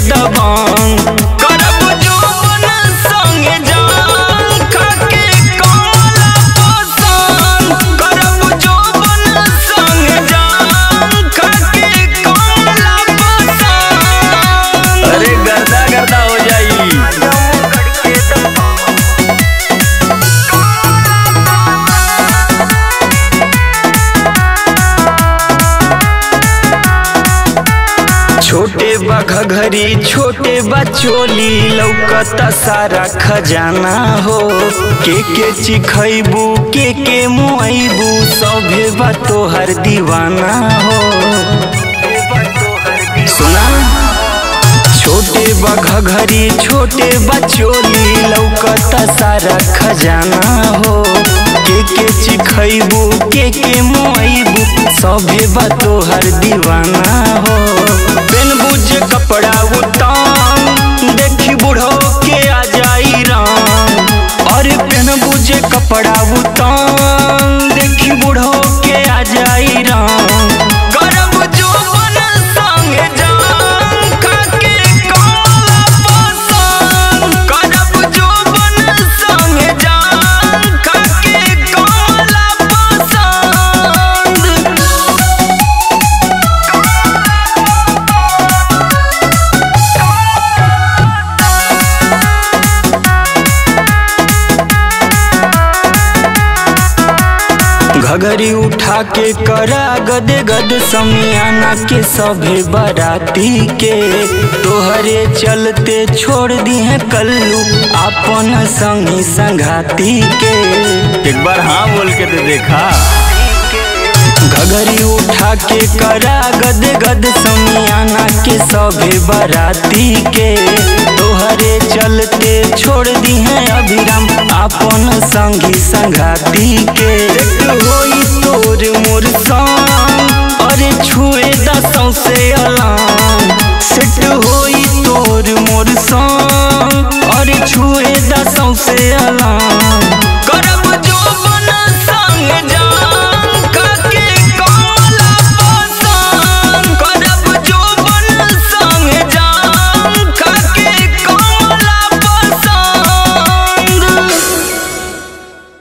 दबांग करब जोबन संगे जान खाके कमला पसंद करब जोबन संगे जान खाके कमला पसंद अरे गर्दा गर्दा हो जाई छोटे बा घघरी छोटे बा चोली लौकता सारा खजाना हो के के चिखैबू के के मुआइबू सभे बा तोहर दीवाना हो सुना छोटे बा घघरी छोटे बा चोली लौकता सारा खजाना हो के के चिखैबू के के मुआइबू सभे बा तोहर दीवाना हो बिन बुझे कपड़ा उतान देखी बुढ़ो के आ जाई राम अरे बिन बुझे कपड़ा उतान देखी बुढ़ो के आ जाई राम गरब जोबन संगे जान खाके कमला पसंद करब जोबन संगे जान खाके कमला पसंद घघरी उठा के करा गद गद समियाना के सभे बराती के तोहरे चलते छोड़ दी है कल्लू अपन संगी संघाती के एक बार हाँ बोल के तो देखा घघरी उठा के करा गद गद समियाना के सभे बराती के तोहरे चलते छोड़ दी है अभिराम अपन संगी संघाती के होई तोर मोर संग अरे छुए दसों से अलाम सेट होई तोर मोर संग अरे छुए दसों से अलाम